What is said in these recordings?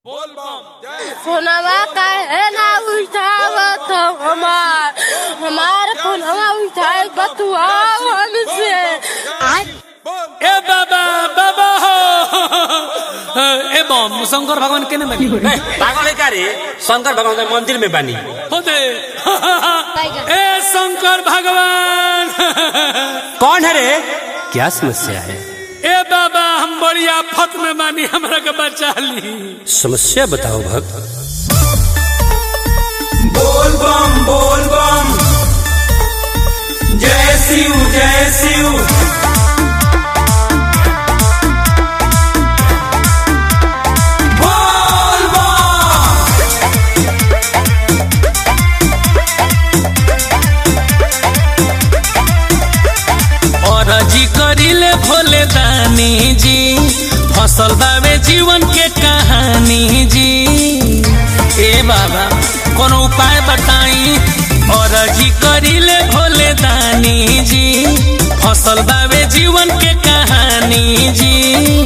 फोनवा काहे ना उठावत हमार हमार फोनवा उठाए बतुआ हमसे आज ए बाबा बाबा हो ए बम शंकर भगवान केने बानी ए, पागल है का रे शंकर भगवान के मंदिर में बानी हो दे ए शंकर भगवान कौन है रे क्या समस्या है ए बाबा हम बड़ी आफत में बानी हमरा के बचा ली समस्या बताओ भक्त बोल बम बोल बम जय शिव जय शिव बोल बम और जी करिले भोले दानी जी फसल बावे जीवन के कहानी जी ए बाबा कोनो उपाय बताई और जी करिले भोले दानी जी फसल बावे जीवन के कहानी जी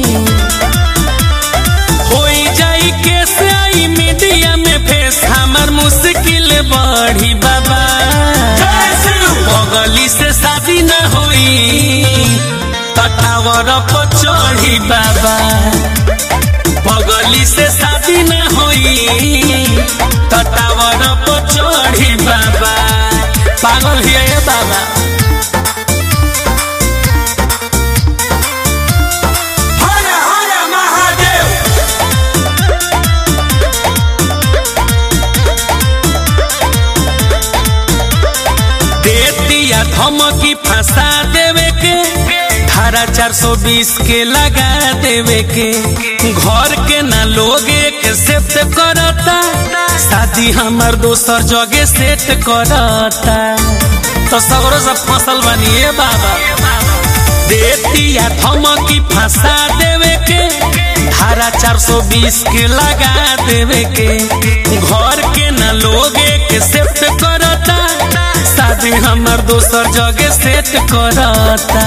होई जाई कैसे आई मीडिया में फेस हमर मुश्किल बढ़ी बाबा बगली से शादी न होई तटावर पर चढ़ी बाबा बगली से शादी न होई तटावर पर चढ़ी बाबा पागल हिया ये बाबा हर हर महादेव दे दिया धमकी फंसा देवे के धारा 420 के लगा देवे के घर के ना लोग एक सेट करता शादी हमर दोसर जगह सेट करता तो सगरो सब फसल बनिए बाबा दे दिया धमकी फंसा देवे के धारा 420 के लगा देवे के घर के ना लोग एक सेट करता शादी हमर दोसर जगह सेट करता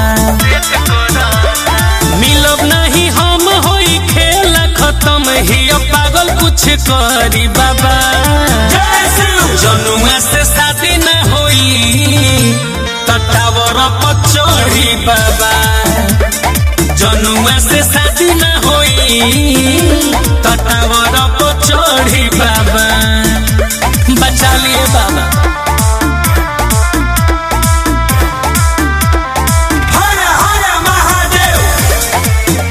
मिलब नहीं हम होई खेल खत्म ही अब पागल कुछ करी बाबा जय शिव जनुआ से शादी न होई तटावर पर चढ़ी बाबा जनुआ से शादी न होई तटावर पर चढ़ी बाबा बचा लिए बाबा हर हर महादेव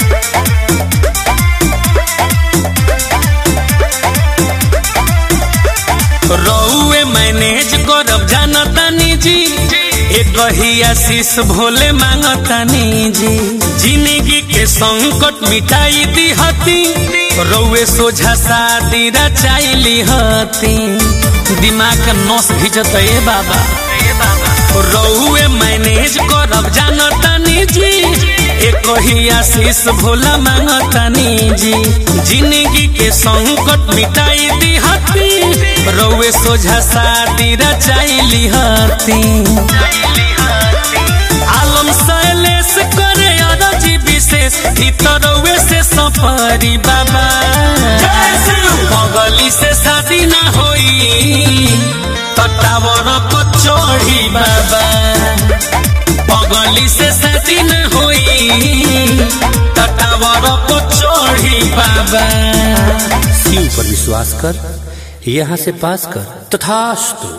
रउए मैनेज करब जानतानी जी एक ही आशीष भोले मांगतानी जी जिंदगी के संकट मिटाई दी हती रउए सोझा शादी रचाइली हती दिमाग के नस भिजत ए बाबा रउए मैनेज करब जानतानी जी एक ही आशीष भोला मांगतानी जी जिंदगी के संकट मिटाई दी हती रउए सोझा शादी रचाइली हती आलम शैलेश करे अरजी विशेष ई तो रउए से सफरी बाबा जय शिव बगली से शादी ना होई तटावर को चढ़ी बाबा बगली से शादी ना होई तटावर को चढ़ी बाबा शिव पर विश्वास कर यहाँ से पास कर तथास्तु